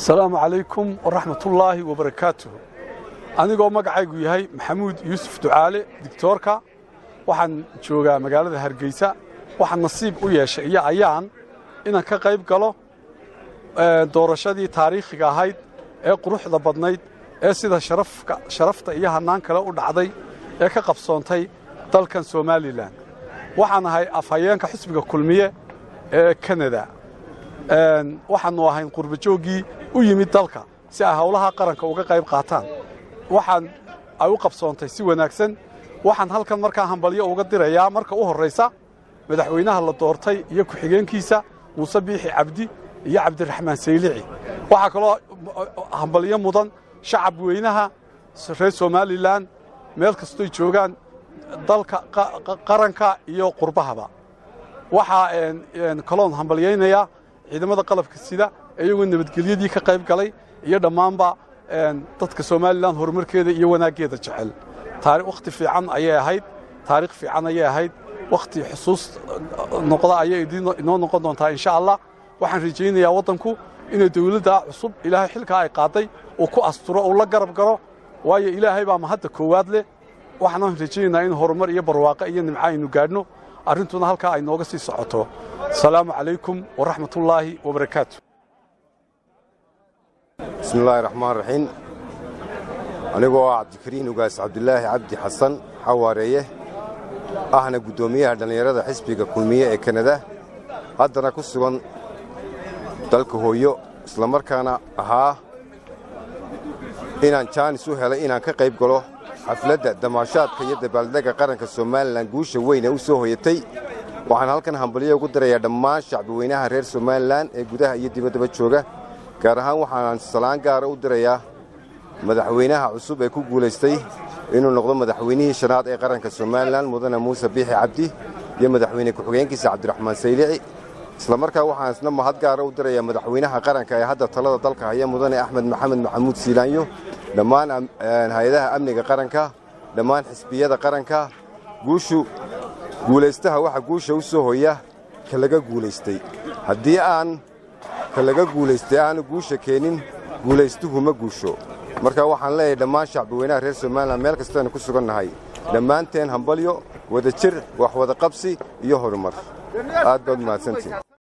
asalaamu calaykum waraxmatullaahi wabarakaatuh anigoo magacaygu yahay maxamuud yuusuf ducaale digtoorka waxaan joogaa magaalada hargeysa waxaan nasiib u yeeshay iyo ayaan inaan ka qayb galo doorashadii taariikhiga ahayd ee quruxda badnayd ee sida sharafta iyo hannaan kale u dhacday ee ka qabsoontay dalkan somalilan waxaan ahay afhayeenka xisbiga kulmiye ee kanada waxaannu ahayn qurbajooggii u yimid dalka si ay howlaha qaranka uga qayb qaataan waxaan ay u qabsoontay si wanaagsan waxaan halkan markaa hambalyo uga dirayaa marka u horraysa madaxweynaha la doortay iyo ku-xigeenkiisa muuse biixi cabdi iyo cabdiraxmaan saylici waxaa kaloo hambalyo mudan shacab weynaha reer somalilan meel kastoy joogaan dalka qaranka iyo qurbahaba waxaa kaloon hambalyaynayaa ciidamada qalabka sida iyagoo nabadgelyadii ka qayb galay iyo dhammaanba dadka somalilan horumarkeeda iyo wanaaggeeda jecel wakhti fiican ayay ahayd taariikh fiican ayay ahayd wakhti xusuus noqda ayay inoo noqon doontaa insha allah waxaan rajaynayaa waddanku inay dawladda cusub ilaahay xilkaa ay qaaday uu ku asturo uu la garab galo waayo ilaahay baa mahadda koowaad leh waxaan rajaynaynaa in horumar iyo barwaaqo iyo nimco aynu gaadhno arrintuna halkaa ay nooga sii socoto asalaamu calaykum waraxmatullaahi wabarakaatu bismillaahi raxmaan raxiim anigoo ah cabdikariin ugaas cabdilaahi cabdi xasan xawaareeye ahna guddoomiyaha dhallinyarada xisbiga kulmiye ee kanada haddana ku sugan dalka hooyo islamarkaana ahaa inaan jaanis u helay inaan ka qayb galo xafladda damaashaadka iyo dabaaldegga qaranka somalilan guusha weyn ee u soo hoyatay waxaan halkan hambalyo ugu dirayaa dhammaan shacbiweynaha reer somalilan ee gudaha iyo dibaddaba jooga gaar ahaan waxaan salaan gaara u dirayaa madaxweynaha cusub ee ku guulaystay inuu noqdo madaxweynihii shanaad ee qaranka somalilan mudane muuse biixi cabdi iyo madaxweyne ku-xigeenkiisa cabdiraxmaan saylici islamarkaa waxaan isna mahad gaara u dirayaa madaxweynaha qaranka ee hadda talada dalka haya mudane axmed maxamed maxamuud siilaanyo dhammaan hay-adaha amniga qaranka dhammaan xisbiyada qaranka guushu guulaystaha waxa guusha u soo hoya ka laga guulaystay haddii aan ka laga guulaystay aanu guusha keenin guulaystuhu ma guusho marka waxaan leeyahay dhammaan shacbiweynaha reer somalilan meel kastaanu ku sugan nahay dhammaanteen hambalyo wada jir wax wada qabsi iyo horumar aad baad mahadsantiin